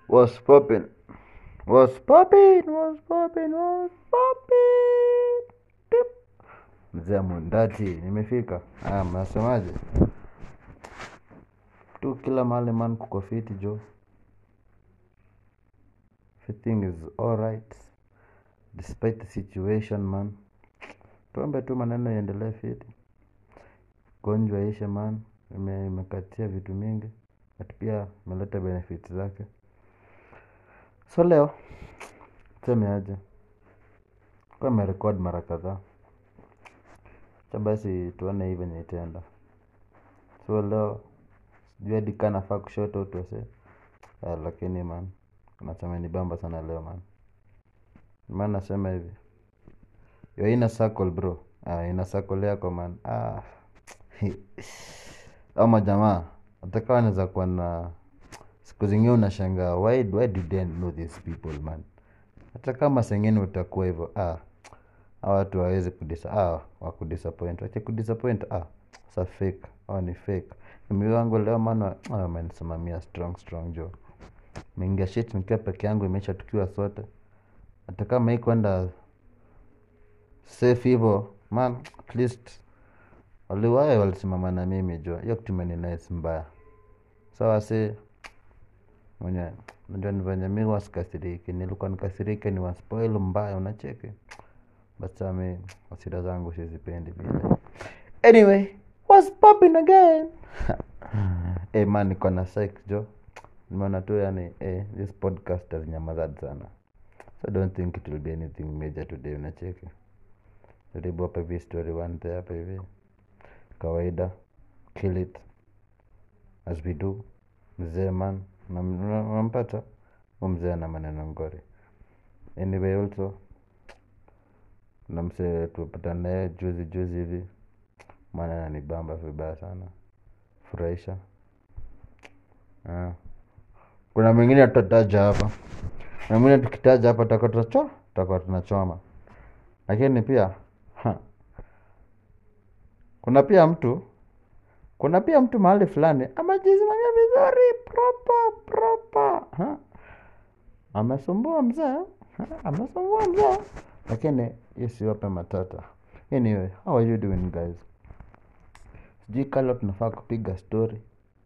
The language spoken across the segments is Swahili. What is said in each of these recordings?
Was popping. Was popping. Was popping. Was popping. Pip. Mzee Mundati, nimefika. Ah, mnasemaje? Tu kila mahali man kuko fiti jo. Everything is alright. Despite the situation man. Tuombe tu maneno iendelee fiti. Gonjwa ishe man. Ime- Imekatia vitu mingi. But pia imeleta benefits zake. So leo tuseme aje, kwa merekod mara kadhaa, cha basi tuone hii venye itaenda. So leo sijui hadi kaa nafaa kushout out wase Ah, lakini man nasema ni bamba sana leo man. Man nasema hivi yo ina circle bro, ah, ina circle yako man. Ah. Ama jamaa hata kama anaweza kuwa na siku zingine unashangaa why, why do they know these people man hata kama sengine utakuwa hivyo ah, hawa watu wawezi kudisa ah, wakudisappoint wache kudisappoint ah, sa fake au ni fake mimi wangu leo maana ah, amenisimamia strong strong jo mingia shit nikiwa peke yangu imeisha tukiwa sote hata kama hii kwenda safe hivyo man at least waliwae walisimama na mimi jo hiyo kitu imeninice mbaya sawa si mwenye najua ni venye mi wasikasiriki nilikuwa nikasirike ni waspoil mbaya unacheki but saa mi hasira zangu sizipendi vile anyway what's popping again hey man niko na psych jo nimeona tu yani eh, this podcast has nyamazad sana so I don't think it will be anything major today unacheki jaribu hapa hivi story one day hapa hivi kawaida kill it as we do mzee man Unam- una- unampata hu mzee ana maneno ngori anyway also na msee tupata naye juzi juzi hivi maana ananibamba vibaya sana furahisha Ah. kuna mwingine tutataja hapa na mwingine tukitaja hapa tutakuwa tunacho tutakuwa tunachoma lakini pia ha, kuna pia mtu kuna pia mtu mahali fulani amejisimamia vizuri proper proper ha? amesumbua mzee ha? amesumbua mzee lakini hiyo siwape matata anyway how are you doing guys sijui kalo tunafaa kupiga story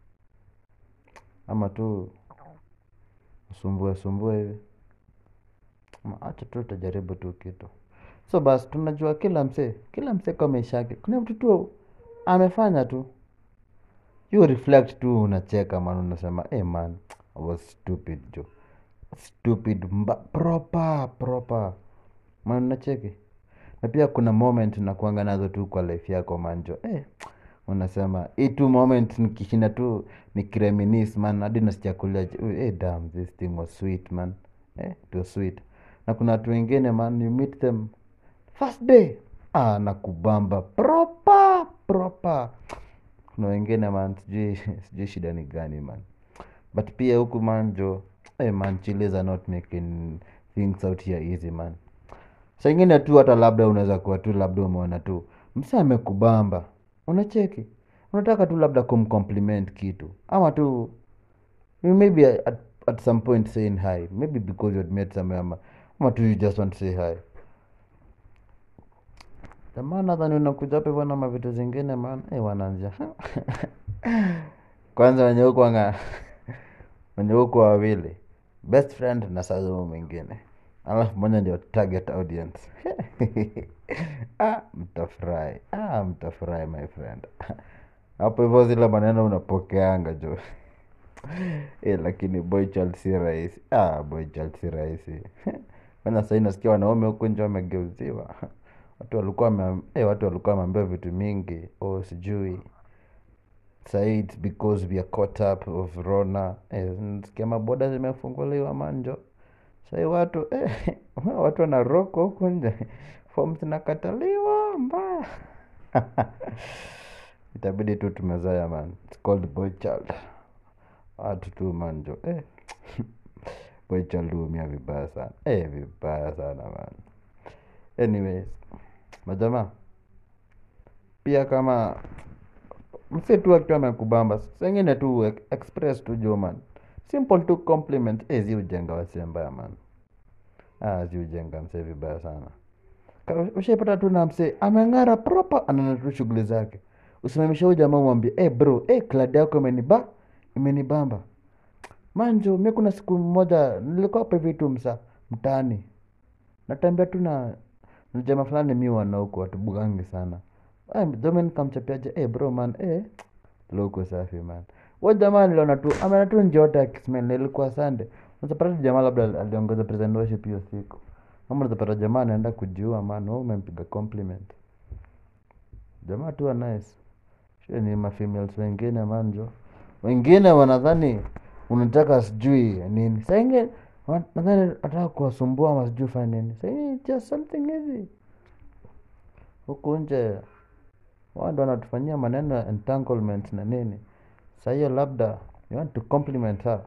ama tu usumbue sumbue hivi Ama acha tu tutajaribu tu kitu so basi tunajua kila msee kila msee kwa maisha yake kuna mtu tu amefanya tu you reflect tu unacheka man unasema hey man I was stupid jo stupid mba, proper proper man unacheki na pia kuna moment nakuanga nazo tu kwa life yako manjo eh, unasema hii tu moment nikishinda tu nikireminis man hadi nasichakulia eh, damn this thing was sweet man eh, it was sweet na kuna watu wengine man you meet them first day ah, nakubamba proper proper kuna wengine man sijui sijui shida ni gani man but pia huku man jo hey man chiles are not making things out here easy man sa ingine tu hata labda unaweza kuwa tu labda umeona tu msa amekubamba unacheki unataka tu labda kumcompliment kitu ama tu maybe at, at some point saying hi maybe because you had met somewhere ama, ama tu you just want to say hi jamaa nadhani unakuja hapa hivyo na mavitu zingine man eh wananja kwanza wenye huku wanga wenye huku wawili best friend na sasa huyo mwingine alafu moja ndio target audience ah, mtafurahi ah, mtafurahi my friend hapo hivyo zile maneno unapokeanga jo eh, lakini boy child si rahisi ah, boy child si rahisi kwanza sahii nasikia wanaume huku nje wamegeuziwa watu walikuwa wame, eh, watu walikuwa wameambiwa vitu mingi oh, sijui sahii it's because we are caught up of rona eh, nasikia maboda zimefunguliwa manjo sahii watu eh, watu wanaroko huku nje fom zinakataliwa mbaya itabidi tu tumezaya man It's called boy child watu tu manjo eh. boy child huumia vibaya sana eh, vibaya sana man anyways majamaa pia kama mse tu akiwa amekubamba sengine tu e- express tu jo man simple tu compliment eh, zi ujenga wasee mbaya man ah, zi ujenga msee vibaya sana Ka- ushaipata tu na msee ameng'ara proper anaenda tu shughuli zake usimamisha huyu jamaa umwambie eh bro eh kladi yako imeniba imenibamba manjo mi kuna siku moja nilikuwa hapa hivi tu msa mtaani natembea tu na na jamaa fulani mi wana huko watubugangi sana Ah, dome nikamchapiaje eh bro man eh loko safi man wa jamaa niliona tu ameona tu njote akismell ilikuwa sande unapata jamaa labda aliongoza present worship hiyo siku ama unapata jamaa anaenda kujiua man wewe umempiga compliment jamaa tu wa nice Shie ni mafemales wengine manjo wengine wanadhani unataka sijui nini saingi nadhani nataka kuwasumbua ama sijui fanya nini saingi just something hivi huku nje wao ndo wanatufanyia maneno ya entanglement na nini sa hiyo labda you want to compliment her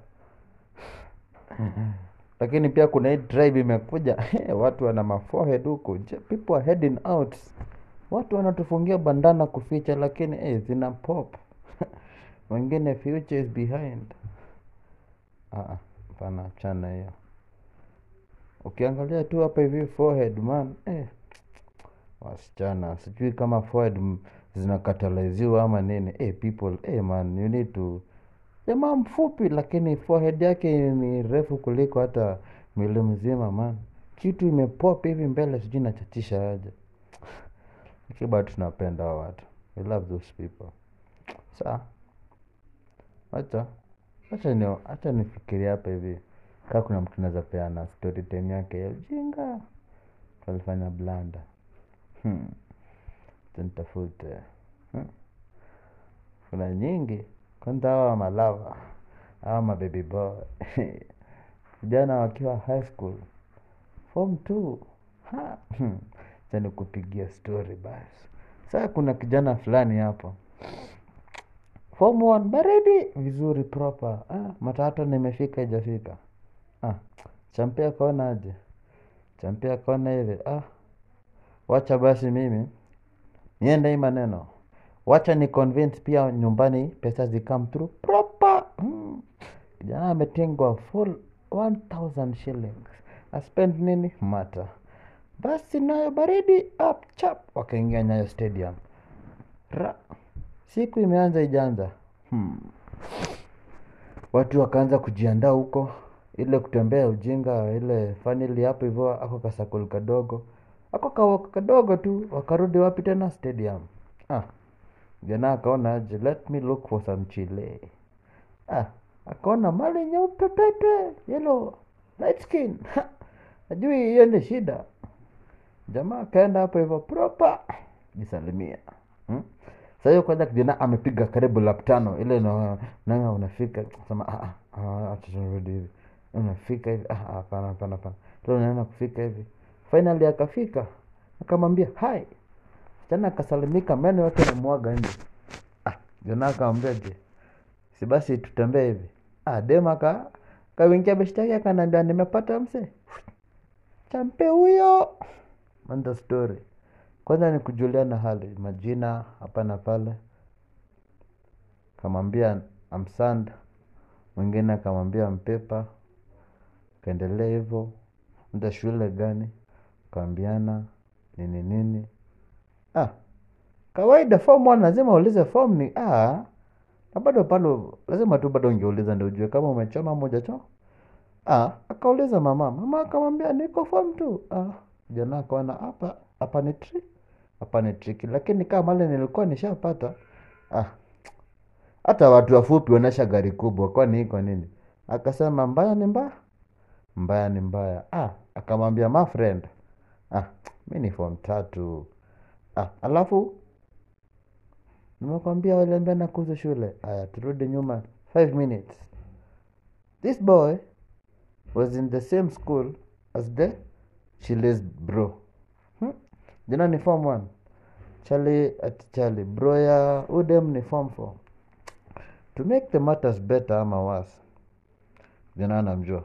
lakini pia kuna hii tribe imekuja watu wana maforehead huku Je, people are heading out watu wanatufungia bandana kuficha lakini eh, zina pop wengine future is behind Ah, ah, hapana chana hiyo ukiangalia tu hapa hivi forehead man eh, wasichana sijui kama forehead m- zinakataliziwa ama nini eh, people eh, man you need to jamaa mfupi lakini forehead yake ni refu kuliko hata mwili mzima man kitu imepop hivi mbele sijui nachachisha aje lakini bado tunapenda hao watu we love those people saa wacha wacha ni wacha nifikiria hapa hivi kaa kuna mtu naweza peana story time yake ya ujinga alifanya blanda hmm. Acha nitafute hmm. kuna nyingi kwanza hawa malava hawa mababy boy vijana wakiwa high school form two ha hmm. Acha nikupigia story basi saa kuna kijana fulani hapo form one baridi vizuri proper ah, matatu nimefika ijafika ah, champia kona aje champia kona hivi ah, wacha basi mimi niende hii maneno wacha ni convince pia nyumbani pesa zikam through proper mm. kijana ametengwa full 1000 shillings aspend nini mata basi nayo baridi up chap wakaingia nyayo stadium Ra. siku imeanza ijaanza hmm. watu wakaanza kujiandaa huko ile kutembea ujinga ile fanili hapo hivyo ako kasakul kadogo ako kawaka kadogo tu wakarudi wapi tena stadium ah. jana akaona aje let me look for some chile ah. akaona mali nyeupe pepe yellow light skin ajui hiyo ni shida jamaa akaenda hapo hivyo proper jisalimia hmm? Sasa hiyo kwanza kijana amepiga karibu lap tano ile na nanga unafika sema ah ah, ah acha turudi hivi unafika hivi ah ah, hapana hapana hapana leo unaenda kufika hivi finally akafika akamwambia hi tena akasalimika meno yote yamemwaga nje ah jana akamwambia je si basi tutembee hivi ah dema ka kawingia beshtaki akaniambia nimepata mse champe huyo manda story kwanza ni kujuliana hali majina hapa na pale kamwambia amsand mwingine akamwambia mpepa kaendelea hivyo mda shule gani kaambiana nini nini ah kawaida form one lazima uulize form ni ah na bado palo lazima tu bado ungeuliza ndio ujue kama umechoma ama hujachoma ah akauliza mama mama akamwambia niko form tu ah jana akaona hapa hapa ni tri hapa ni triki lakini kama mali nilikuwa nishapata ah hata watu wafupi wanaisha gari kubwa kwani iko nini akasema mbaya ni mbaya mbaya ni mbaya ah akamwambia my friend ah mi ni form tatu ah alafu nimekwambia waliambia nakuza shule aya turudi nyuma five minutes this boy was in the same school as the chiles bro hmm? jina ni form one chali ati chali bro ya udem ni form four to make the matters better ama worse jina anamjua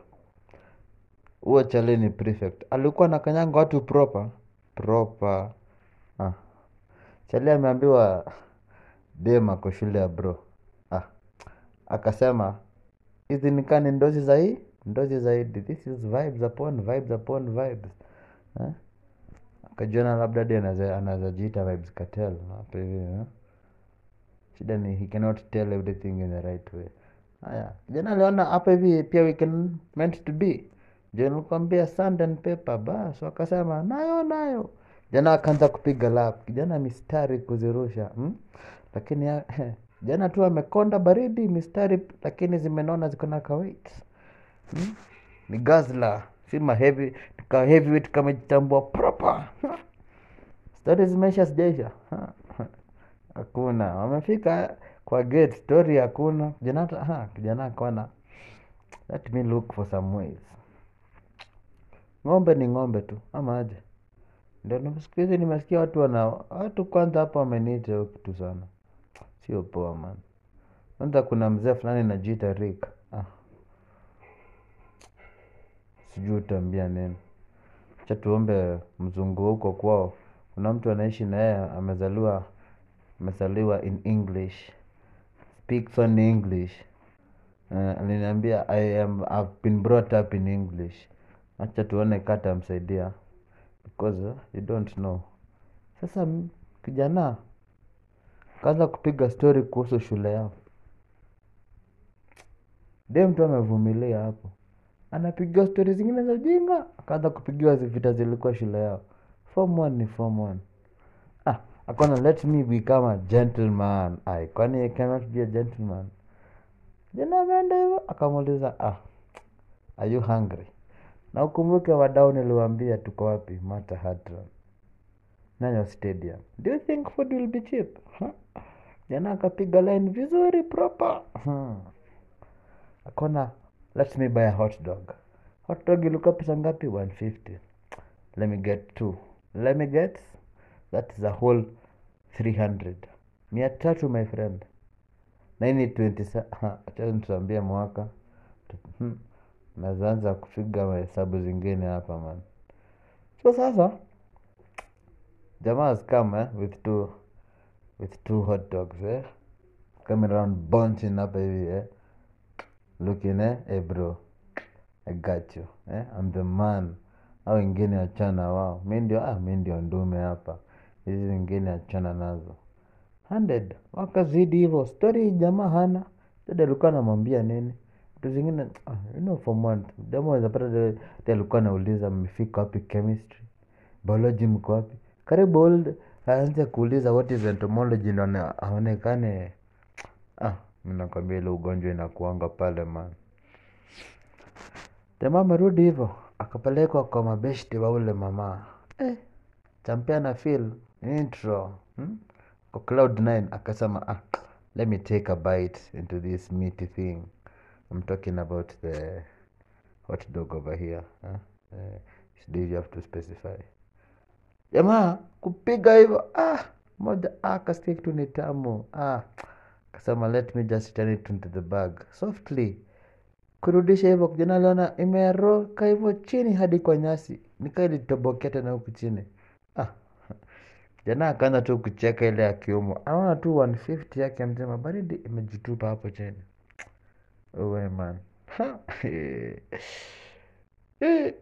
huo chali ni prefect alikuwa na kanyanga watu proper proper ah. chali ameambiwa dem ako shule ya bro ah. akasema hizi nikani ndozi za hii ndozi zaidi this is vibes upon vibes upon vibes eh? akajiona labda hadi anaweza anaweza jiita vibes cartel hapa hivi eh? shida ni he cannot tell everything in the right way haya jana aliona hapa hivi pia we can meant to be je nilikwambia sand and paper bas wakasema nayo nayo jana akaanza kupiga lap kijana mistari kuzirusha hmm? lakini ya, jana tu amekonda baridi mistari lakini zimenona ziko na kawait hmm? ni gazla si mahevi ka heavyweight kamejitambua proper stori zimeisha sijaisha hakuna wamefika kwa gate story hakuna kijana hata- ha, kijana akaona let me look for some ways ng'ombe ni ng'ombe tu ama aje ndio na- siku hizi nimesikia watu wana watu kwanza hapa wameniita hiyo kitu sana sio poa man kwanza kuna mzee fulani najiita Rick ah. sijui utaambia nini cha tuombe mzungu huko kwao kuna mtu anaishi na yeye amezaliwa amezaliwa in english speaks only english uh, aliniambia i am I've been brought up in english acha tuone kata amsaidia because uh, you don't know sasa m- kijana kaanza kupiga story kuhusu shule yao de mtu amevumilia hapo anapigiwa stori zingine za ujinga akaanza kupigiwa zi- vita zilikuwa shule yao form one ni form one ah akona let me become a gentleman ai kwani I cannot be a gentleman jana ameenda hivyo akamuuliza ah are you hungry na ukumbuke wadau niliwaambia tuko wapi mata hadron Nyayo stadium do you think food will be cheap huh? jana akapiga line vizuri proper hmm. akona let me buy a hot dog hot dog ilikuwa pesa ngapi 150 let me get two let me get that is a whole 300 mia tatu my friend na hii ni 20 acha nituambie mwaka Hmm. nazaanza kupiga mahesabu zingine hapa man so sasa jamaa has come eh, with two with two hot dogs eh? coming around bunching hapa hivi eh? looking eh? hey bro I got you eh? I'm the man au wengine achana wao mi ndio ah, mi ndio ndume hapa hizi zingine achana nazo 100 wakazidi hivyo story jamaa hana dada alikuwa anamwambia nini vitu zingine ah, you know form one dama wazapata dada alikuwa anauliza mmefika wapi chemistry biology mko wapi karibu old aanze kuuliza what is entomology ndo ana- aonekane ah mi nakwambia ile ugonjwa inakuanga pale man jamaa amerudi hivyo akapelekwa kwa mabeshti wa ule mama eh, champia na feel intro hmm? kwa cloud 9 akasema ah, let me take a bite into this meaty thing i'm talking about the hot dog over here huh? uh, do you have to specify jamaa kupiga hivyo ah, moja ah, kasikia kitu ni tamu ah, kasema let me just turn it into the bag softly kurudisha hivyo kijana aliona imeroka hivyo chini hadi kwa nyasi nikaa ilitobokea tena huku chini ah. jana akaanza tu kucheka ile akiumwa anaona tu 150 yake mzima baridi imejitupa hapo chini uwe man Ha, eh. Eh.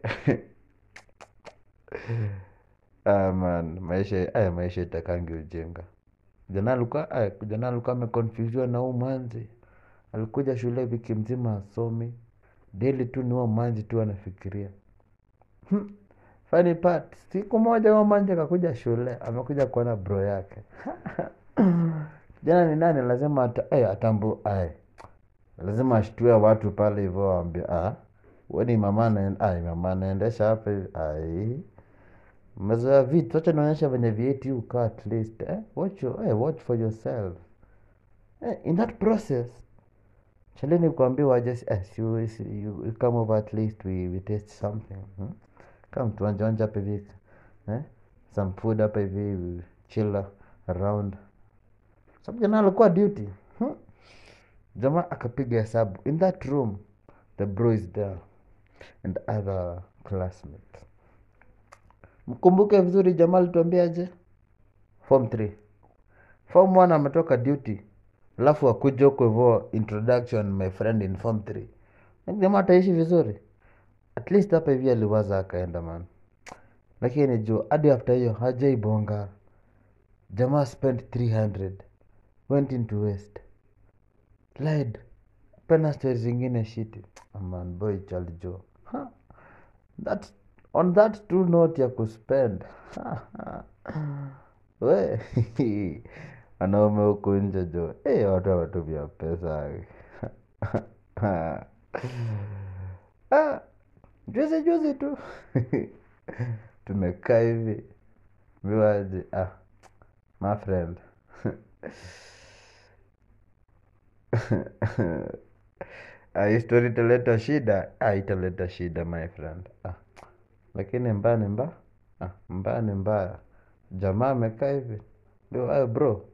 ah, man maisha aya maisha itakangi ujinga jana alikuwa aya, jana alikuwa amekonfuziwa na huu manzi alikuja shule wiki mzima asomi deli tu ni huo manzi tu anafikiria hmm. funny part siku moja huo manzi akakuja shule amekuja kuona bro yake jana ni nani lazima ata, ay, atambu ay. lazima ashtue watu pale hivyo waambia ah, weni mama anaen- ay, mama anaendesha hapa hivi ai mmezoea vitu acha naonyesha venye vieti ukaa at least eh? watch, your, eh, watch for yourself eh, in that process chaleni kuambiwa just eh, si, you, si, you, you come over at least we, we taste something hmm? come tuanje onje hapa hivi eh? some food hapa hivi we chill around sababu jana alikuwa duty hmm? jamaa akapiga hesabu in that room the bro is there and other classmates mkumbuke vizuri jamaa alituambiaje form 3 form 1 ametoka duty alafu akuja huko hivo introduction my friend in form 3 jamaa ataishi vizuri at least hapa hivi aliwaza akaenda man lakini juu hadi after hiyo hajaibonga jamaa spent 300 went into west lied pena stori zingine shiti man boy chalijo ha. that on that two note ya kuspend we wanaume huku nje jo hey, watu wametumia pesa ah, juzi juzi tu tumekaa hivi miwaji ah, my friend ah, hii story italeta shida ah, italeta shida my friend ah. lakini mbaya ni mbaya ah, mbaya ni mbaya jamaa amekaa hivi Yo, bro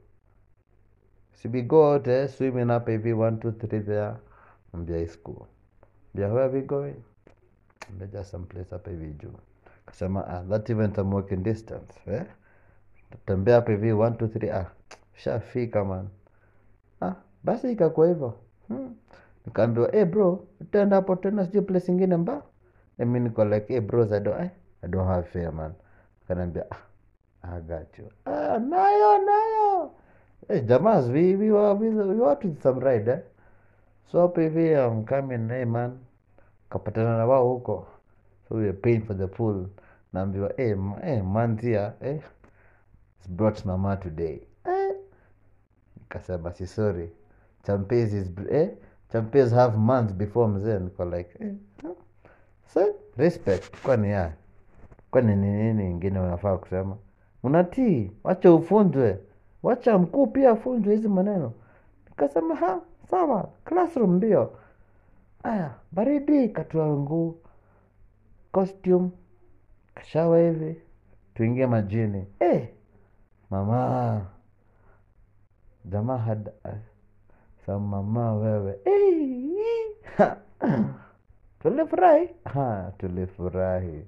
si we go out eh, swimming up hivi one two three there mbia high school mbia where we going mbia just some place hapa hivi juu kasema ah, that event I'm walking distance eh? tatembea hapa hivi one two three ah, shafika man ah, basi ikakuwa hivyo hmm. nikaambiwa hey bro utaenda hapo tena sijui place ingine mba mi niko like hey bros I don't, I, I don't have fare man kanaambia ah, I got you ah, nayo nayo hey, jamas we, we, were, we, we were with some ride eh? so hapo hivi I'm coming hey man kapatana na wao huko so we were paying for the pool naambiwa hey, m- hey, manzia eh, it's brought mama today eh, nikasema si sorry champes is eh, champes have months before mzee niko like eh, huh? so respect kwani ya kwani ni nini ingine unafaa kusema unatii wacha ufunzwe wacha mkuu pia afunzwe hizi maneno nikasema ha sawa classroom ndio aya baridi katua nguu costume kashawa hivi tuingie majini eh mama jamaa had sa mama wewe eh, ha. tulifurahi ha tulifurahi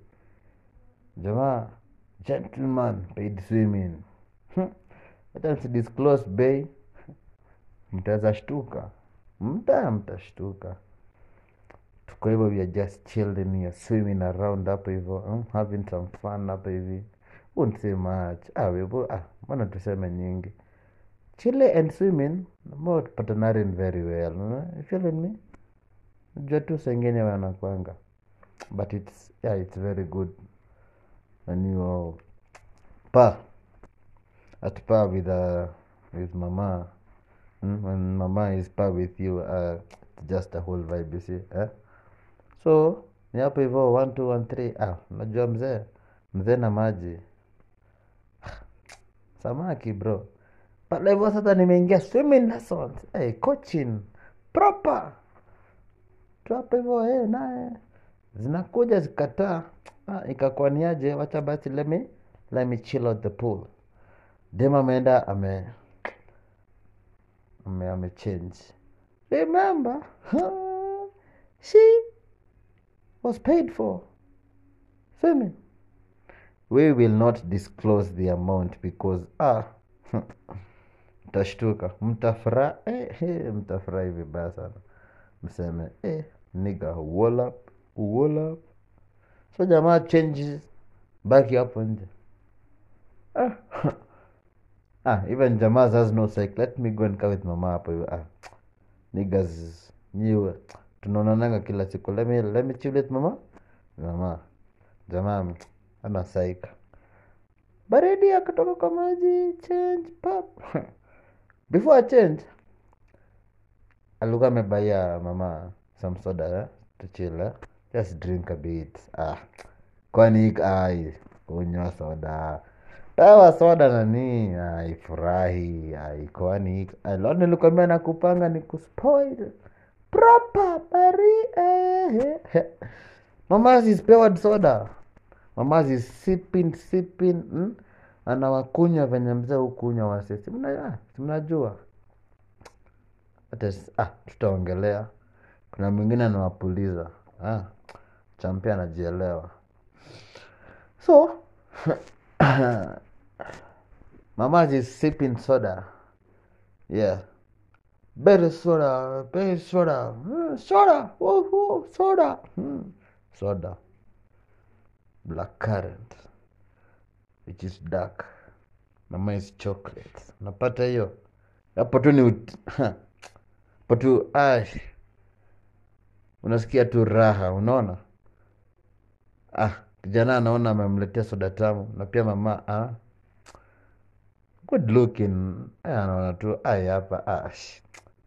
jamaa gentleman paid swimming Hmm. hata msidisclose bay mtaweza shtuka mta mtashtuka tuko hivyo we are just chilling here swimming around hapo hivyo hmm, having some fun hapo hivi won't say much ah, webu, ah, mbona tuseme nyingi chile and swimming more partnering very well no? you feeling me jua tu sengine wanakwanga but it's yeah it's very good when you are pa at par with uh, with mama mm? when mama is par with you uh, it's just a whole vibe you see eh? so ni hapo hivyo one two one three ah unajua mzee mzee na maji samaki bro pale hivyo sasa nimeingia swimming lessons hey, coaching proper tu hapo hivyo hey, naye zinakuja zikataa ah, ikakuwa niaje wacha basi let me, let me chill out the pool dem ameenda ame ame amechange remember huh, she was paid for swimming we will not disclose the amount because ah mtashtuka mtafurahi eh, eh, mtafurahi vibaya sana mseme eh, niga wallop wallop so jamaa changes baki hapo nje ah. ah, even jamaa has no psych let me go and kaa with mama hapo hivi ah. niggas nyiwe tunaonananga kila siku let me, let me chill with mama mama jamaa mm, ana psych baridi akatoka kwa maji change pap before I change alikuwa amebaia mama some soda eh? to chill eh? just drink a bit ah. kwani ai kunywa soda pewa soda nani aifurahi ai kwani alo nilikwambia nakupanga ni kuspoil proper bari eh, eh. mama is powered soda mama is sipping sipping mm? anawakunywa venye mzee hukunywa wase si mna- ah, si mnajua hata s- ah, tutaongelea kuna mwingine anawapuliza ah, champia anajielewa so mama is sipping soda yeah berry soda berry soda "Hmm, soda woo, woo, soda Hmm, soda black currant which is dark mama is chocolate unapata hiyo hapo tu ni ut- hapo tu ai unasikia tu raha unaona ah kijana anaona amemletea soda tamu na pia mama ah, good looking Eh, anaona tu ai hapa ah, sh-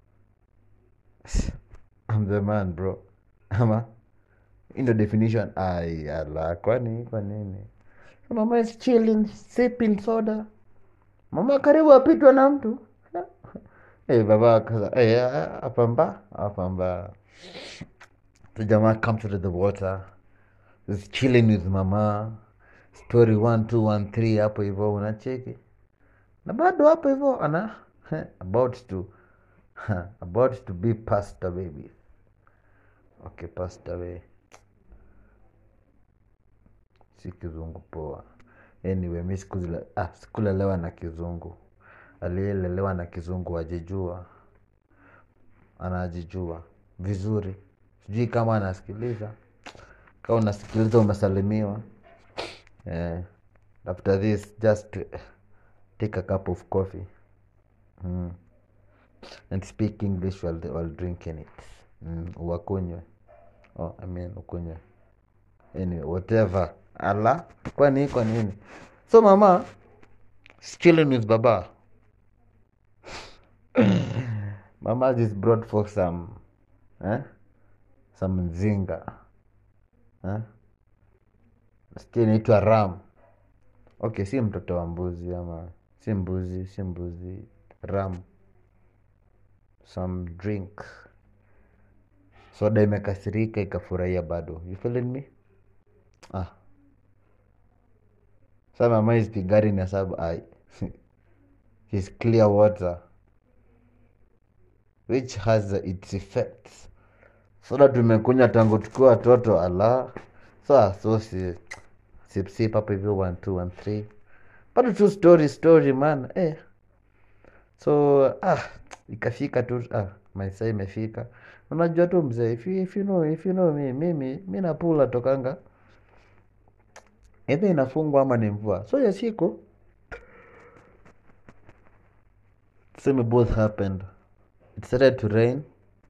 I'm the man bro ama hii ndo definition ai ala kwani kwa nini mama is chilling sipping soda mama karibu apitwa na mtu hey, baba akaza hey, apamba apamba the jamaa comes to the water is chilling with mama story 1 2 1 3 hapo hivyo unacheki na bado hapo hivyo ana about to about to be passed away with okay passed away si kizungu poa anyway mi sikuzile- ah, sikulelewa na kizungu aliyelelewa na kizungu ajijua anajijua vizuri sijui kama anasikiliza kama unasikiliza umesalimiwa eh, after this just take a cup of coffee mm. and speak english while, while drinking it mm. uwakunywe oh, I mean ukunywe anyway, whatever ala kwani kwa nini so mama is chilling with baba mama just brought for some eh? some mzinga eh? nasikia inaitwa ram okay si mtoto wa mbuzi ama si mbuzi si mbuzi ram some drink soda imekasirika ikafurahia bado you feeling me ah sa mama is pigari na sabu ai his clear water which has its effects soda tumekunywa tangu tukiwa watoto ala sa so si sipsip hapo hivyo one two one three bado tu story story man eh. so ah ikafika tu ah, maisa imefika unajua tu mzee if you, if you know, if you know me, mimi mi napula tokanga edha inafungwa ama ni mvua so ya siku tuseme both happened it started to rain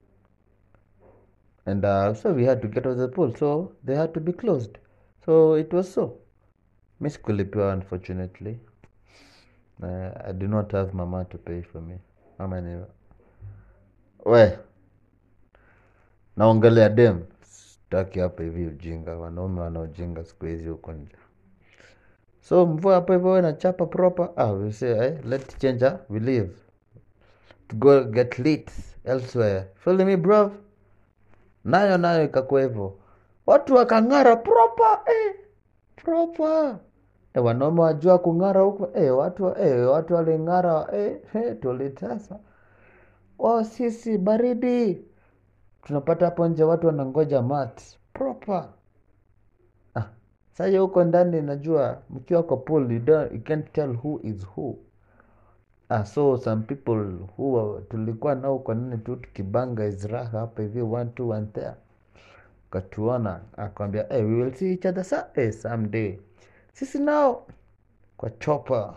and uh, so we had to get out of the pool so they had to be closed so it was so mi sikulipiwa unfortunately uh, i do not have mama to pay for me ama ni we naongelea dem staki hapa hivi ujinga wanaume wanaojinga siku hizi huko nje so mvua hapo hivyo nachapa proper ah, we say eh, let change ah, we leave to go get lit elsewhere feel me bro nayo nayo ikakuwa hivyo watu wakang'ara proper eh, proper eh, wanaume wajua kung'ara huko eh, watu eh, watu waling'ara eh, eh, tulitasa oh, sisi baridi tunapata hapo nje watu wanangoja mat proper ah, sasa huko ndani najua mkiwa kwa pool you, don't, you can't tell who is who ah, so some people who tulikuwa nao kwa nini tu tukibanga izraha hapa hivi one two one there katuona akwambia hey, we will see each other sa hey, someday sisi nao kwa chopa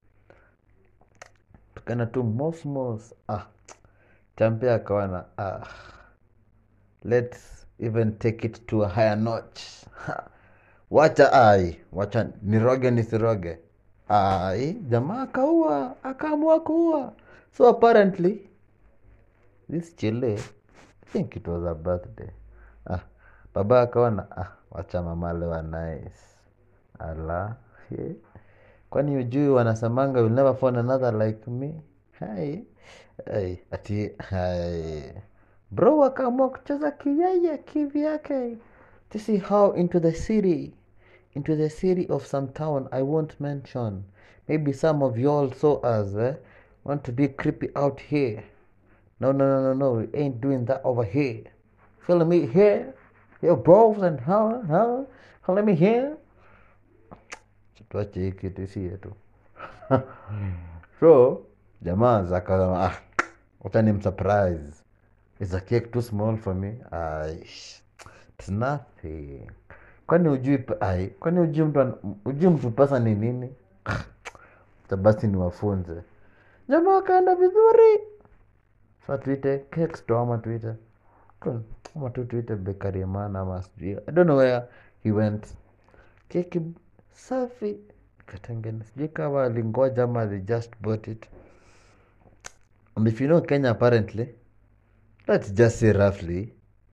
tukana tu mosmos ah, champe akawana ah, let's even take it to a higher notch ha. wacha ai wacha niroge nisiroge ai jamaa akaua akaamua kuua so apparently this chile I think it was a birthday ah, baba akaona ah, wacha mama lewa nice ala he. kwani ujui wanasemanga will never find another like me hai ai ati hai bro akaamua kucheza kiyeye kivyake to see how into the city into the city of some town I won't mention. Maybe some of y'all saw us eh, want to be creepy out here. No, no, no, no, no. We ain't doing that over here. Feel me here? Yo, bros and how, how, how let me here? Tuache hii kitu si yetu. so jamaa zaka ah, wacha ni msurprise is a cake too small for me Aish, it's nothing kwani ujui p- ai kwani ujui mtu an- ujui mtu pesa ni nini Acha basi niwafunze jamaa wakaenda vizuri sa tuite cake store ama tuite ama tu tuite bakery man ama sijui i don't know where he went keki safi katengene sijui kama alingoja ama they just bought it and if you know kenya apparently let's just say roughly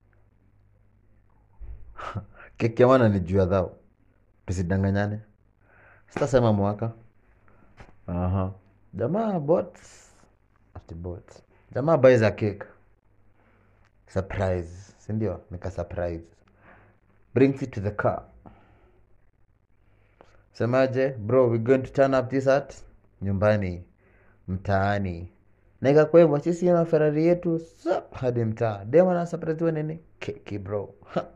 keki ya wana ni juu ya dhao tusidanganyane sitasema mwaka Aha. jamaa bought ati bought jamaa buys a cake surprise sindio nika surprise brings it to the car semaje bro we going to turn up this at nyumbani mtaani na ikakuwa hivyo sisi na ferari yetu sa hadi mtaa demo na surprise nini keki bro Ha.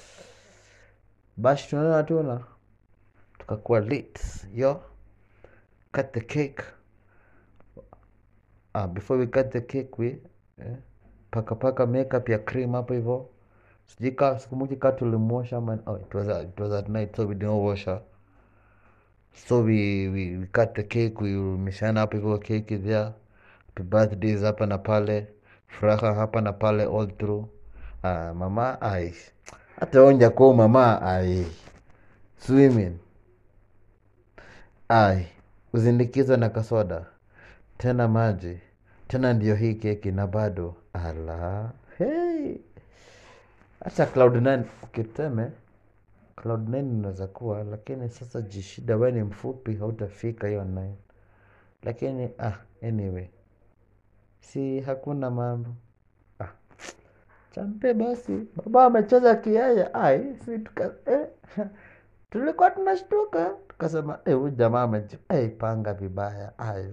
bash tunaona tuna tukakuwa lit yo cut the cake ah, before we cut the cake we eh, paka paka makeup ya cream hapo hivyo sijui ka sikumbuki ka tulimwosha man oh, it was, at- it was at night so we didn't wash her so we, we, we cut the cake we mishana hapo hivyo cake there happy birthdays hapa na pale furaha hapa na pale all through ah, mama ai hata onja kwa mama ai swimming ai uzindikizwa na kasoda tena maji tena ndio hii keki na bado ala hey. hata cloud nine ukiteme cloud nine inaweza kuwa lakini sasa jishida we ni mfupi hautafika hiyo nine lakini ah, anyway si hakuna mambo ah. champe basi baba amecheza kiaya ai si tuka eh. tulikuwa tunashtuka tukasema eh, huyu jamaa ameji eh, panga vibaya ai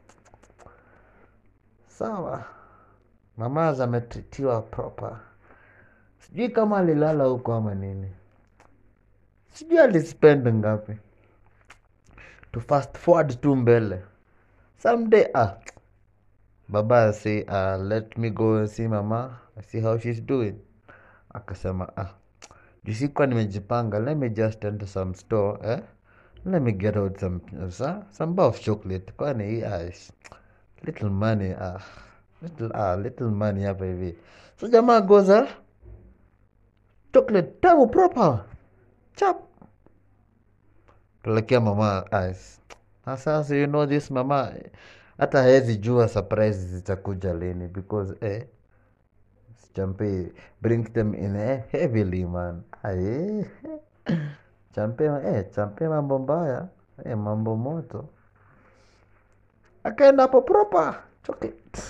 sawa mamaza ametritiwa proper sijui kama alilala huko ama nini sijui alispend ngapi to fast forward tu mbele someday ah baba say uh, let me go and see mama see how she's doing akasema ah jisikuwa nimejipanga let me just enter some store eh? let me get out some, some, some bar of chocolate kwani hii, ah, sh- little money ah, little, ah, little money hapa hivi so jamaa goza chocolate tamu proper chap pelekea mama ice na sasa you know this mama hata hawezi jua surprise zitakuja lini because eh, champe brings them in eh, heavily man Aye. champe eh, champe mambo mbaya eh, mambo moto akaenda hapo proper chocolate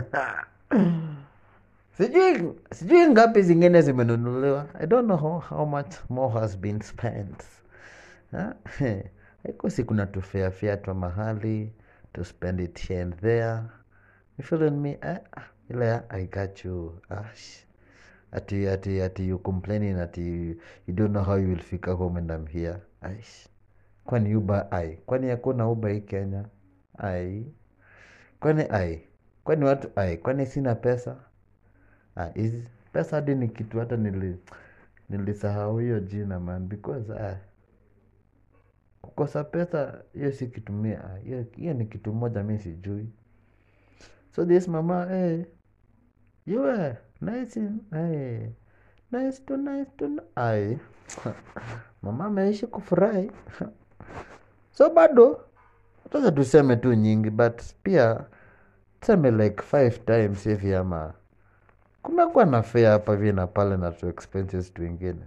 sijui sijui ngapi zingine zimenunuliwa i don't know how, how much more has been spent Ha? haiko si kuna tufeafea twa mahali to spend it here and there you feeling me eh? ah, ile ya, i got you Ash. ati ati ati you complaining ati you don't know how you will fika home and I'm here Aish. kwani uba ai kwani hakuna uba hii kenya ai kwani ai kwani watu ai kwani sina pesa ah, hizi pesa hadi ni kitu hata nili nilisahau hiyo jina man because ah, kukosa pesa hiyo si kitu mi ah, hiyo hiyo ni kitu moja mi sijui so this mama eh, you were nice in, eh, nice to nice to ai mama ameishi kufurahi so bado sasa tuseme tu nyingi but pia tuseme like five times hivi ama kumekuwa na fea hapa hivi na pale na tu expenses twingine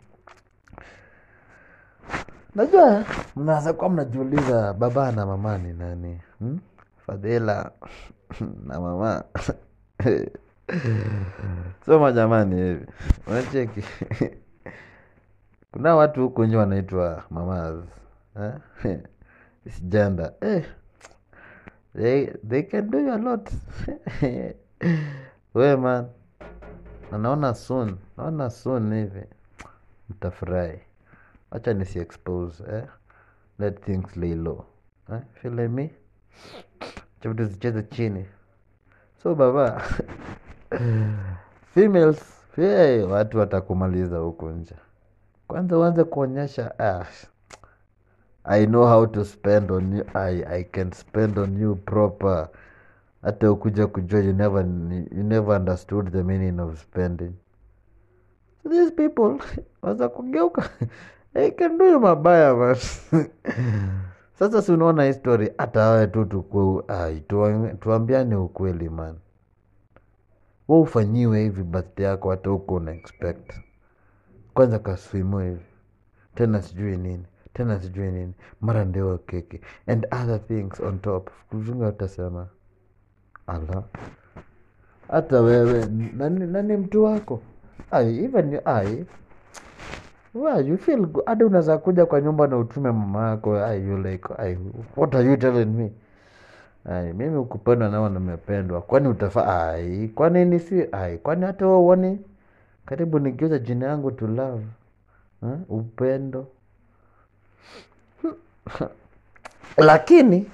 najua mnaweza kuwa mnajiuliza baba na mama ni nani hmm? fadhila na mama soma jamani hivi unacheki kuna watu huku nje wanaitwa mamas eh? It's gender eh. they, they can do a lot we man na naona soon naona soon hivi mtafurahi wacha nisi expose eh? let things lay low eh? feel like me Acha vitu zicheze chini so baba females hey, watu watakumaliza huku nje kwanza uanze kuonyesha ah, i know how to spend on you I, i can spend on you proper hata ukuja kujua you never, you never understood the meaning of spending so these people waza kugeuka they can do you mabaya man sasa si unaona hii story hata awe tu tuku ai, tuwa- tuambiane ukweli man wa ufanyiwe hivi birthday yako hata huko una expect kwanza kaswimu hivi tena sijui nini tena sijui nini mara ndewa keki and other things on top kuzunga utasema ala hata wewe nani, nani mtu wako ai even ai well, you feel good. hadi unaweza kuja kwa nyumba na utume mama yako ai you like ai what are you telling me ai mimi ukupendwa nao nimependwa kwani utafa ai kwani ni si ai kwani hata wewe uone karibu nigiuza jina yangu to love ha? upendo lakini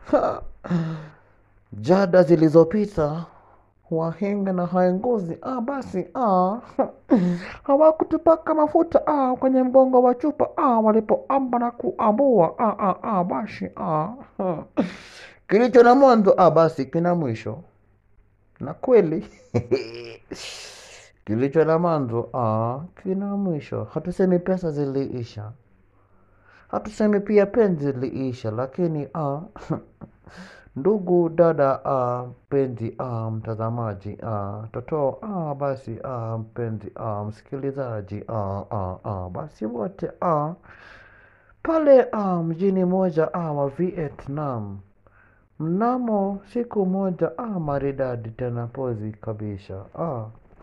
jada zilizopita wahenga na haenguzi ah, basi ah, hawakutupaka mafuta ah, kwenye mgongo wa chupa ah, walipoamba na kuambua ah, ah, ah, basi ah, ah. kilicho na mwanzo ah, basi kina mwisho na kweli kilicho na mwanzo ah, kina mwisho hatusemi pesa ziliisha hatusemi pia penzi liisha lakini ah, ndugu dada ah, mpenzi ah, mtazamaji ah, toto ah, basi ah, mpenzi ah, msikilizaji ah, ah, ah, basi wote ah, pale ah, mjini moja ah, wa Vietnam mnamo siku moja ah, maridadi tena pozi kabisa ah.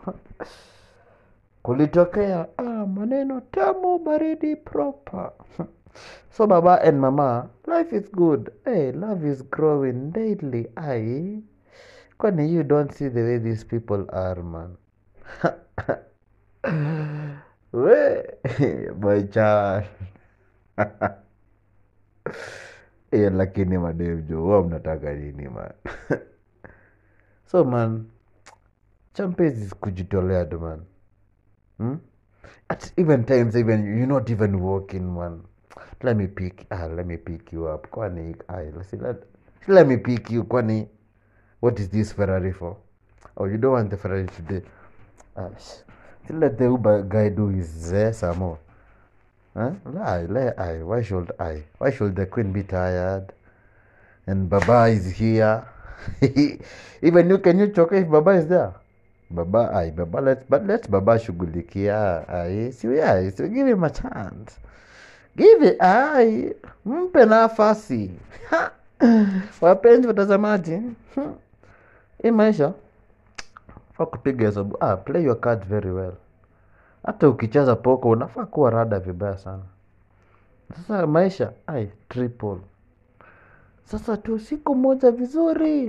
kulitokea ah, maneno tamu baridi proper so baba and mama life is good hey, love is growing daily ai kwani you don't see the way these people are man we my child yeah, lakini mademjo huwa mnataka nini man so man champezi kujitolea tu man hmm? at even times even you're not even walking man let me pick ah, let me pick you up kwani ai, let, let, let me pick you kwani what is this ferrari for oh you don't want the ferrari today ah, sh- let the uber guy do his uh, some more huh? Lie, lie, I. Why should I? Why should the queen be tired? And Baba is here. Even you can you choke if Baba is there? Baba, I. Baba, let but let Baba shughulikia. I. So yeah, so give him a chance. Give it. I. Mpe nafasi. Ha! Wapenzi watazamaji, hmm, hii maisha faa kupiga hesabu. Ah, play your cards very well hata ukicheza poko unafaa kuwa rada vibaya sana sasa maisha ai triple sasa tu siku moja vizuri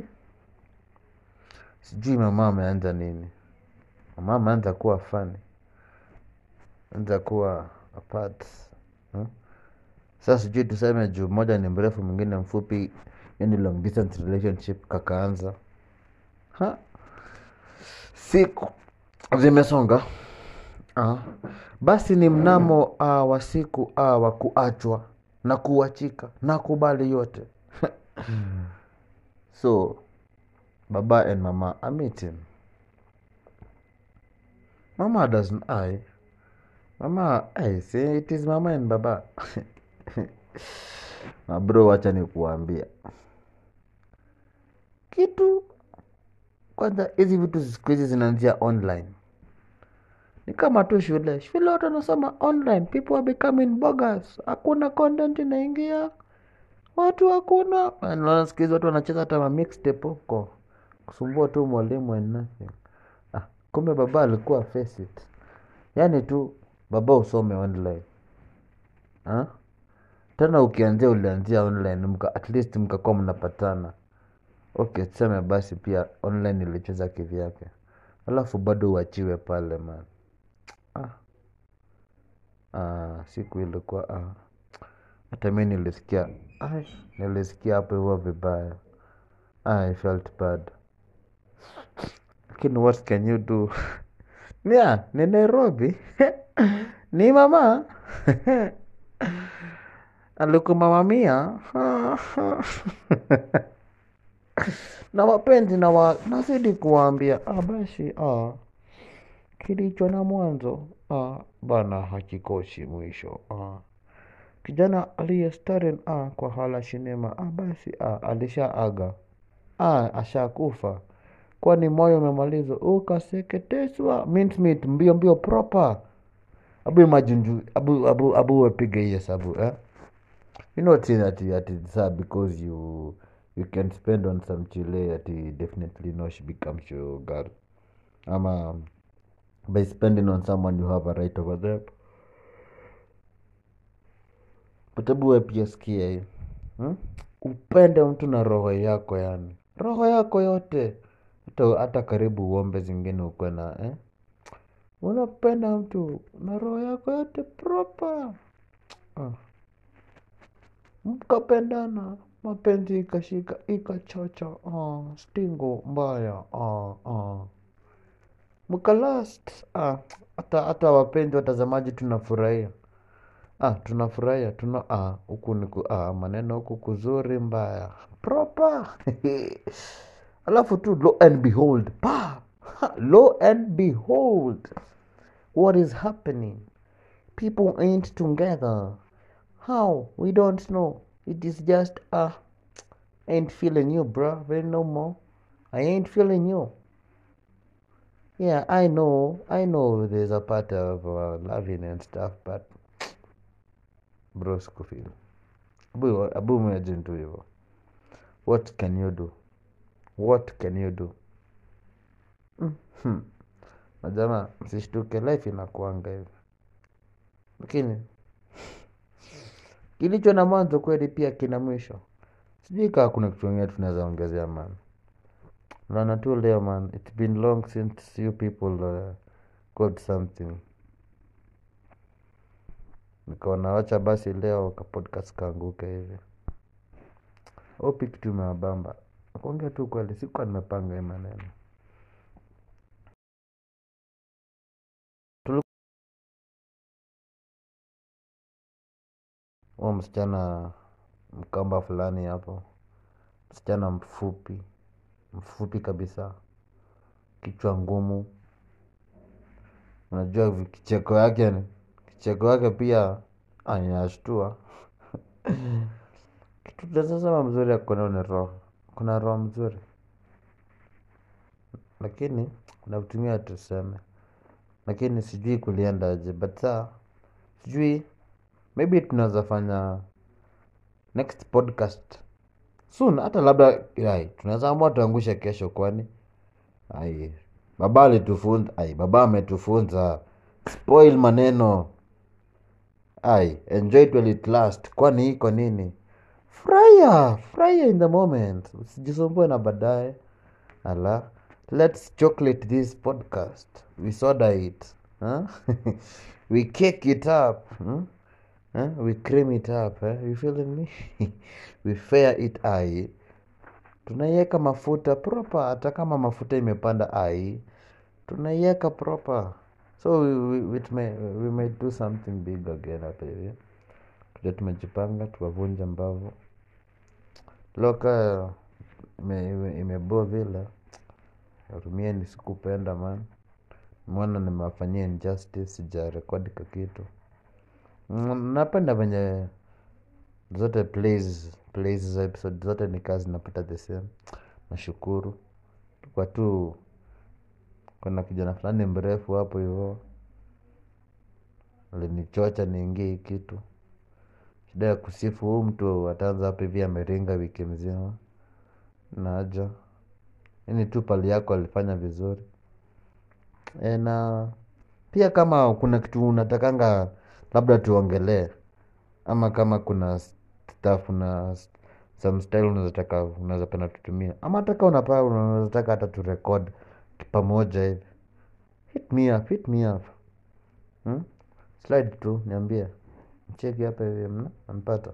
sijui mama ameanza nini mama ameanza kuwa fani anza kuwa apart hmm? sasa sijui tuseme juu moja ni mrefu mwingine mfupi yani long distance relationship kakaanza ha? siku zimesonga Ah, basi ni mnamo ah, wa siku ah, wa kuachwa na kuachika na kubali yote so baba and mama are meeting mama doesn't I mama I say it is mama and baba na bro wacha ni kuambia kitu kwanza hizi vitu siku hizi zinaanzia online ni kama tu shule shule watu wanasoma online people are becoming bogus hakuna content inaingia watu hakuna naona siku hizi watu wanacheza hata ma mixtape huko kusumbua tu mwalimu and nothing ah, kumbe baba alikuwa face it yaani tu baba usome online ah? tena ukianzia ulianzia online mka, at least mkakuwa mnapatana okay tuseme basi pia online ilicheza kivyake alafu bado uachiwe pale man ah. Ah, siku ilikuwa ah. hata mi nilisikia ai, nilisikia hapo huwa vibaya ah, I felt bad lakini what can you do nia ni nairobi ni mama alikumamamia na wapenzi na wa, nazidi kuwaambia ah, basi ah, kilicho na mwanzo ah, bana hakikosi mwisho ah. kijana aliye staren ah, kwa hala sinema ah, basi ah, alishaaga ah, ashakufa kwani moyo umemalizwa ukaseketeswa mincemeat mbio mbio proper abu imagine abu abu abu apige hiyo sabu eh? you know saying that that it's sad because you you can spend on some chile that definitely no she becomes your girl ama by spending on someone you have a right over them but hebu we pia sikia hii hmm? upende mtu na roho yako yani roho yako yote hata, hata karibu uombe zingine ukwe na eh? unapenda mtu na roho yako yote proper ah. mkapendana mapenzi ikashika ikachocha ah. stingo mbaya ah, ah. mkalast ah. hata hata wapenzi watazamaji tunafurahia ah, tunafurahia tuna ah, huku ni ku- ah, maneno huku kuzuri mbaya proper alafu tu lo and behold pa ha, lo and behold what is happening people ain't together how we don't know it is just ah ain't feeling you bro very no more i ain't feeling you yeah i know i know there's a part of uh, loving and stuff but bro sikufeel abu abu imagine tu hivyo what can you do what can you do hmm. na jamaa msishtuke life inakuanga hivi lakini kilicho na mwanzo kweli pia kina mwisho sijui kaa kuna kitu ingine tunaweza ongezea man naona tu leo man it's been long since you people uh, got something nikaona wacha basi leo ka podcast kaanguke hivi opi kitu imewabamba kuongea tu kweli sikuwa nimepanga hii maneno Tuli- huo msichana mkamba fulani hapo msichana mfupi mfupi kabisa kichwa ngumu unajua vi- kicheko yake ni- kicheko yake pia ah, inashtua kitu tunasema mzuri ya kuona ni roho kuna roho mzuri lakini nakutumia tuseme lakini sijui kuliendaje but saa sijui maybe tunaweza fanya next podcast soon hata labda ai tunaweza amua tuangushe kesho kwani ai baba alitufunza ai baba ametufunza spoil maneno ai enjoy it while it last kwani iko nini furahia furahia in the moment usijisumbue na baadaye ala let's chocolate this podcast we soda it huh? we cake it up hmm? huh? we cream it up eh? you feeling me we fair it ai tunaiweka mafuta proper hata kama mafuta imepanda ai tunaiweka proper so we, we, we, may, we may do something big again hapa hivi tuja tumejipanga tuwavunja mbavu loka ime- ime- imeboa vile rumieni sikupenda man mwana nimewafanyia injustice sijarekodi ka kitu Mm, napenda venye zote plays plays za episode zote ni kazi napata the same nashukuru kwa tu kuna kijana fulani mrefu hapo hivo alinichocha niingie hii kitu shida ya kusifu huu mtu ataanza hapa hivi ameringa wiki mzima naja ini tu pali yako alifanya vizuri e, na pia kama kuna kitu unatakanga labda tuongelee ama kama kuna staff na some style unazataka unaweza penda tutumia ama taka unapaa unazataka hata turekod pamoja hivi hit me up hit me up hmm? slide tu niambie cheki hapa hivi mna nampata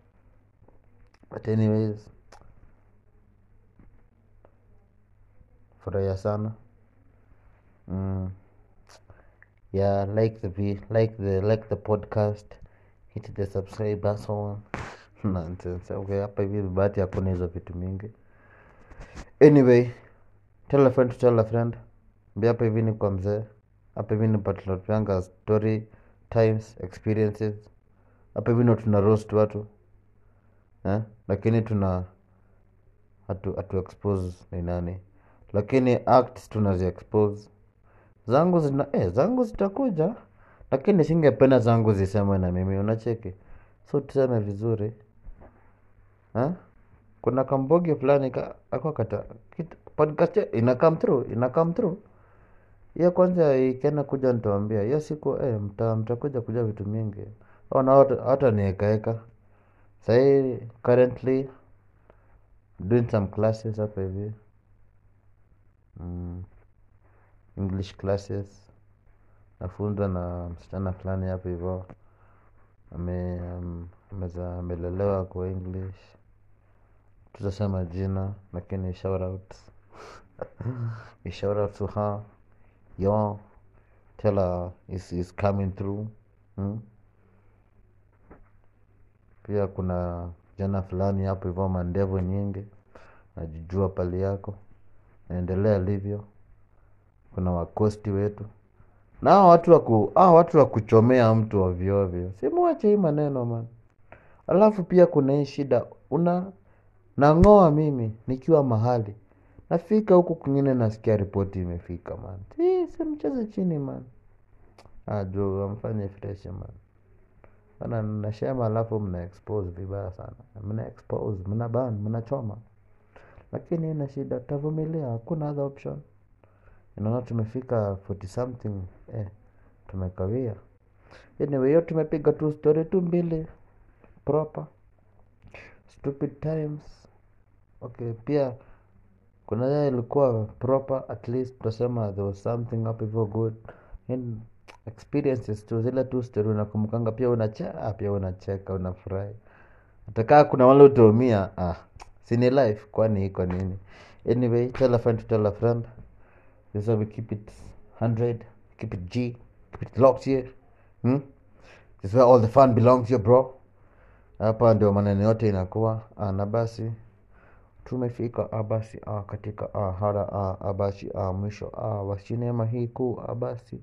but anyways furahia sana mm. yeah like the vi- like the like the podcast hit the subscribe button nonsense okay hapa hivi bahati hakuna hizo vitu mingi anyway tell a friend to tell a friend mbia hapa hivi ni kwa mzee hapa hivi ni patunatuanga story times experiences hapa hivi ndo tuna roast watu eh? lakini tuna hatu, hatu expose ni nani lakini acts tunazi expose zangu zina eh, zangu zitakuja lakini singependa zangu zisemwe na mimi unacheki so tuseme vizuri ha? kuna kambogi fulani ka, ako kata kit- podcast ya- ina come through ina come through hiyo kwanza ikienda kuja nitawambia hiyo siku eh, mta, mtakuja kuja vitu mingi ona hata- hata niekaeka sahii currently doing some classes hapa hivi mm, english classes nafunzwa na msichana fulani hapa hivo ame am- ameza amelelewa kwa english tutasema jina lakini shout out A shout out to her yo tell her is is coming through mm? pia kuna jana fulani hapo hivyo mandevu nyingi najijua pali yako naendelea livyo kuna wakosti wetu na hawa watu waku hawa watu wa kuchomea mtu ovyoovyo simuache hii maneno man alafu pia kuna hii shida una nang'oa mimi nikiwa mahali nafika huku kwingine nasikia ripoti imefika man si si mcheze chini man ajo amfanye fresh man ana nashema alafu mna expose vibaya sana mna expose mna ban mnachoma lakini ina shida tavumilia hakuna other option inaona tumefika 40 something eh, tumekawia anyway hiyo tumepiga tu story tu mbili proper stupid times okay pia kuna ya ilikuwa proper at least tutasema there was something up hivyo good In experiences tu zile tu story unakumbukanga pia unacheka pia unacheka unafurahi hatakaa kuna wale utaumia ah, sini life kwani iko nini anyway tell a friend to tell a friend this is how we keep it 100 keep it g keep it locked here hmm? this is where all the fun belongs here bro hapa ndio maneno yote inakuwa ah, na basi tumefika ah, basi ah, katika ah, hara ah, ah, basi ah, mwisho ah, wa sinema hii kuu ah, basi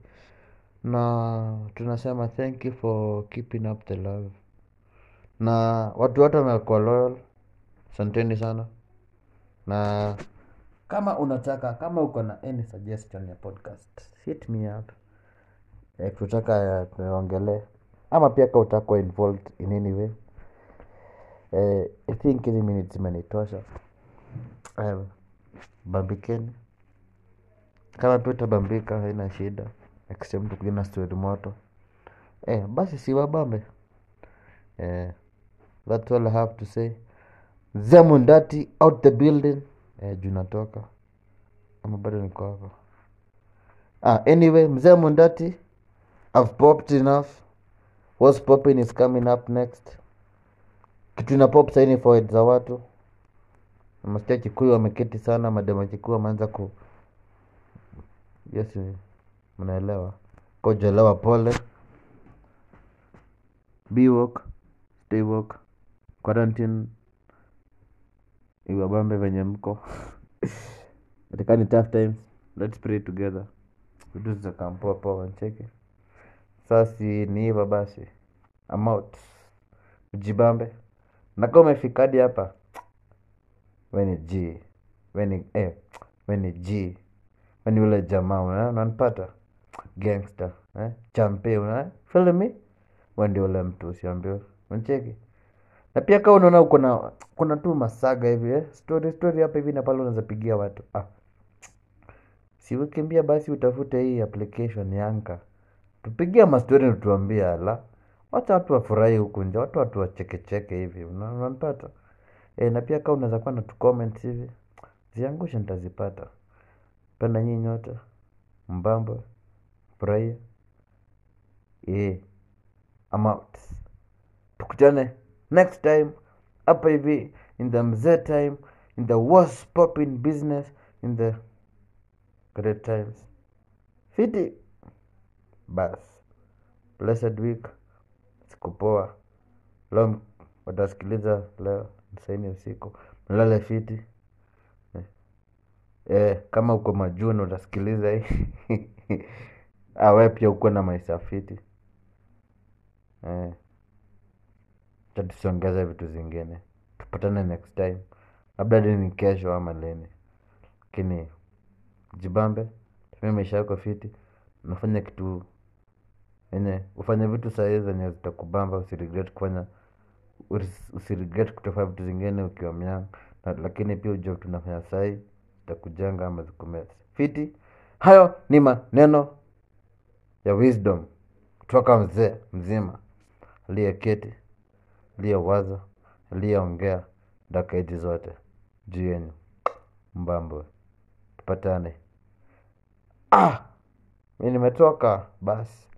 na tunasema thank you for keeping up the love na watu wote wamekuwa loyal asanteni sana na kama unataka kama uko na any suggestion ya podcast hit me up eh, tutaka tuongelee ama pia ka utakuwa involved in any way eh, i think hizi minutes imenitosha eh, bambikeni kama pia utabambika haina shida except tukuja na story moto eh, basi si wabambe eh, that's all I have to say zemundati out the building eh, juu natoka ama bado niko hapa ah, anyway mzee mundati i've popped enough what's popping is coming up next kitu ina pop saini forward za watu masikia kikuyu wameketi sana madema kikuyu wameanza ku yes mnaelewa kojelewa pole be woke stay woke quarantine iwabambe venye mko katika ni tough times let's pray together vitu zitakampoa poa ncheke sasi ni hivyo basi I'm out ujibambe nakaa umefika hadi hapa weni g weni eh, weni g weni ule jamaa una- unanipata gangster eh? champe una feel me wendi ule mtu usiambie uncheki na pia kaa unaona kuna kuna tu masaga hivi eh? story story hapa hivi na pale unaweza pigia watu ah. si ukimbia basi utafute hii application yanka tupigia mastori natuambia ala wacha watu wafurahi huku nje watu watu wachekecheke hivi una- unanipata e, na pia kaa unaweza kuwa na tu comments hivi ziangushe nitazipata penda nyinyi nyote mbamba furahia e, I'm out tukutane next time hapa hivi in the mzee time in the worst popping business in the great times fiti bas blessed week siku poa leo watasikiliza leo saini usiku mlale fiti eh, kama uko majuni utasikiliza hii ah, we pia ukuwe na maisha fiti eh, acha tusiongeze vitu zingine tupatane next time labda hadi ni kesho ama lini lakini jibambe tumia maisha yako fiti unafanya kitu yenye ufanye vitu sahii zenye zitakubamba usiregret kufanya usi- usiregret kutofanya vitu zingine ukiwa myang na, lakini pia ujue vitu unafanya sahii zitakujenga ama zikumesi fiti hayo ni maneno ya wisdom kutoka mzee mzima aliyeketi aliyewaza aliyeongea dakika hizi zote juu yenyu mbambo tupatane ah mi nimetoka basi